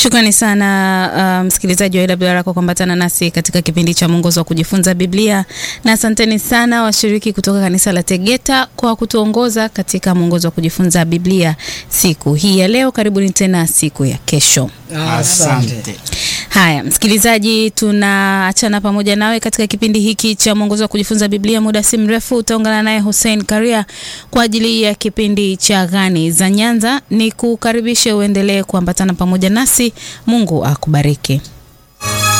Shukrani sana uh, msikilizaji wa AWR kwa kuambatana nasi katika kipindi cha mwongozo wa kujifunza Biblia, na asanteni sana washiriki kutoka kanisa la Tegeta kwa kutuongoza katika mwongozo wa kujifunza Biblia siku hii ya leo. Karibuni tena siku ya kesho. Asante. Haya, msikilizaji, tunaachana pamoja nawe katika kipindi hiki cha mwongozo wa kujifunza Biblia. Muda si mrefu utaungana naye Hussein Karia kwa ajili ya kipindi cha Gani za Nyanza. Ni kukaribishe uendelee kuambatana pamoja nasi. Mungu akubariki.